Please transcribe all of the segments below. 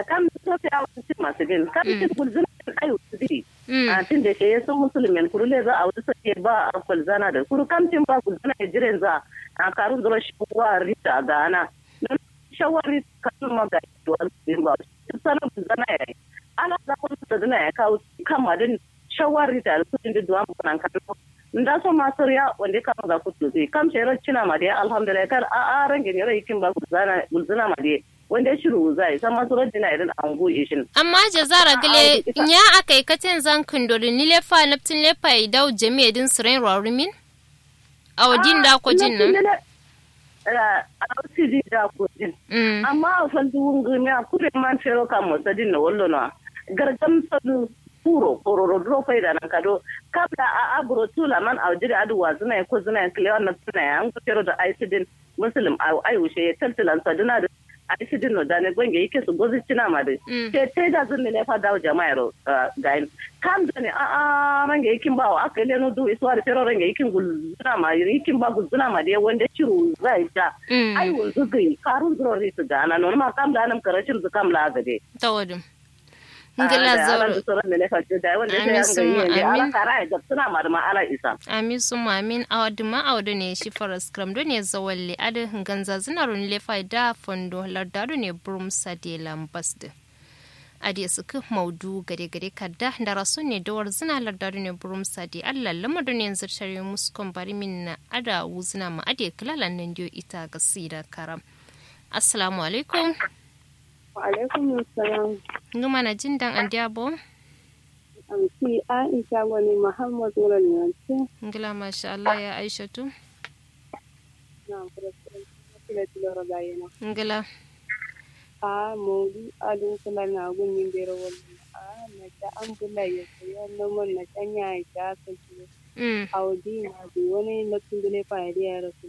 kam to fi awon cin masu bin kam cin gulzuna ayu ziri Mm. a tin da ke sun musulmin kuru le za a wuce sai ba a kulzana da kuru kam cin ba gulzuna ya jiren za a karun zuwa shi wa rita ga ana don shawari kan ma ga to an bin ba sanin gulzana ya yi ana za ku da dana ya kawo kan madin shawari da kudin da duwan bukan kan nda so masu ya wanda ka ga ku to kam shero cina ma dai alhamdulillah kar a a range ne rai kin ba gulzana gulzana ma dai wanda shiru zai san masu rajina idan an goye shi amma jazara gile nya akai katin zan kundori ni lefa naptin lefa idau jami'a din siren rorimin awadin da ko jin nan a wasu ji da ko jin Mm. amma a san duwun gumi a kure man fero kan motsa din na wallo na gargam sadu puro kororo dro fai da nan kado kabla a abro tula man a jira adu wa zuna ko zuna kile wannan tuna ya an ko fero da aisidin muslim a ai wuce ya tantalan saduna da aisidin no da ne gwange yake su gozi cina ma da Mm. te te da zun ne fa dawo jama'a ro gain kam da ne a a range yakin bawa aka leno du iswa da fero range yakin gulzuna ma yakin ba gulzuna ma da wanda ciru zai ja Mm. ai wanzu gai karun zuro ne su gana non ma kam da nan karashin su kam la gade tawadin ngila ala zauro da sauran da ne fa da wanda sai Amin an summa gani ne ala amin. kara da suna ma da ma ala isa amin summa amin awadu ma awadu ne shi faras kram do ne zawalle adu ganza zinarun lefa da fondo lardado ne brum sade lambasde adi suku maudu gade gade kadda da rasu ne dawar zina lardado ne brum sade allah lamadu ne zartare muskon bari min na ada wuzina ma adi kilalan nan dio ita ga sida karam assalamu alaikum Wa alaikum salam. nguma na jin dan andiabo Amsi Aisha wani Muhammad wurin yanzu. ngila masha Allah ya aishatu Na furasuran kila tilora bayana. ngila A maudu adun kula na gunyin bero wani. A na ta ambula ya saya noman na tanya ya ta kasu. mm A waje na bi wani na tundule fa ya ya rasu.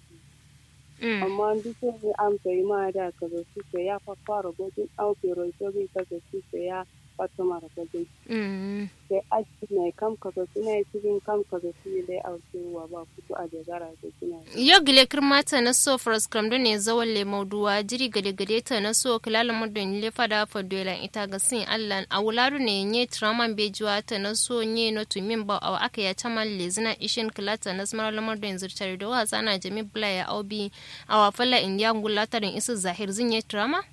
mm Amma duk wani an kai ma da ka zo su ya fa fara gudun an fero ito bi ka zo su ya fata mara gudun. mm Sai aji mai kam ka zo suna yi cikin kam ka zo su ne dai a wa ba fito a jagara da suna yi. yo gile kirmata na so fras kram do ne zawon le mauduwa jiri gade gade ta na so kilala mudun le fada fa dolan ita ga sin allan a wuladu ne nye traman bejuwa ta na so nye no to min ba aw aka ya tamal le zina ishin kilata na smar lamar do yanzu tare da wasa na jami bla ya aubi a wafala indiya ngulatarin isu zahir zin nye trama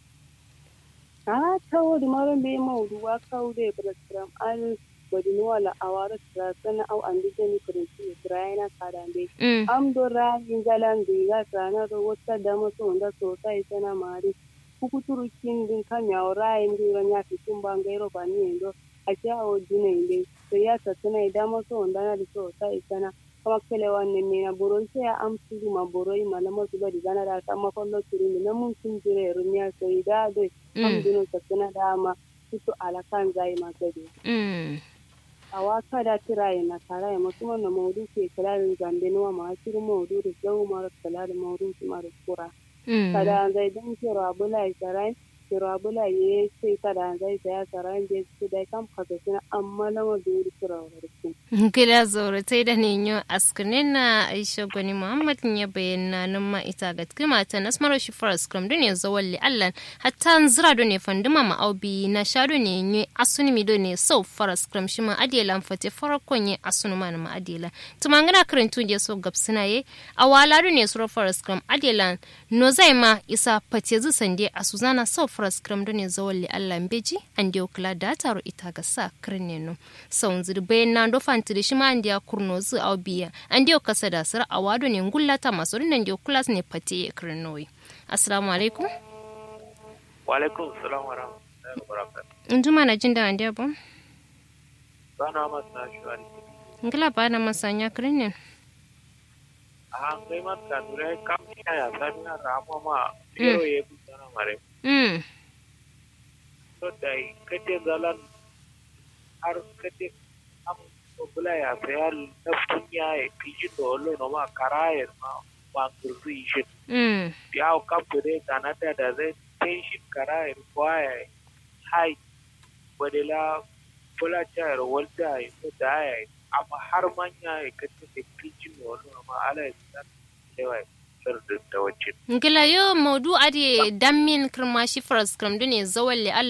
a tawodi maron be mawdu wa kawde program al bodini wala awara tra sana au andi jeni prinsi traina kadambe mm am do ra ingalan diga sana do wata dama so nda so tai sana mari kukuturu kindin kanya ora indi ranya kitumba ngairo bani ndo acha o dine inde so ya ta sana dama so nda na so tai sana kama kele wanne ne na boron sai ya amsu ma boroi ma na masu bari gana da kama kollo turu na mun sun jire runya so ida do am dino ta sana dama su alakan zai ma gade mm a waka da tiraye na taraye mutum na maudu ke kalarin zambe nuwa ma shirin maudu da zau mara kalarin maudu su mara kura mm kada zai don kiro abula ya sarai kiro abula ya ce kada zai saya sarai da su da kam kasa suna amma na maudu kiro warki gida zaure tai da ne yo askinin na aisha gwani muhammad ya bayyana nan ma ita ga kima ta nasmaro shi faras kram do ne zawalli allan hatta zira do ne fanduma ma aubi na sha do ne yi asuni mi do ne sau faras kram shi ma adela fate farakon ye asunu ma na ma adela tumangana karantu je so gabsina ye awala do ne suro faras kram adela no zai ma isa fate zu sande a suzana sau faras kram do ne zawalli allan beji an dio kula da taro ita ga sa kirne no sau zir bayan na do fantiri shi ma an dia kurno zu au biya an dio kasa da sir awado ne ngullata masu nan dio kulas ne fate ye kirnoyi assalamu alaikum wa alaikum salam wa rahmatullahi wa barakatuh njuma na jin da an dia bon bana masa shwari ngila ba na masanya kirne a ngai mat ka dure kam ni ya sabina rama ma pero ye butana mare mm to dai kete zalan har kete am to bula ya sayal na punya e kiji to lo no ma karaye ma ma gurri shi mm ya o kam dure kanata da zai tension karaye kwaye hai wadela bula chayar walda ya to da ya amma har manya ya kace da kiji no lo ma ala ya san lewa da wacce ngila yo modu ade dammin kirma shi faras kram do ne zawalle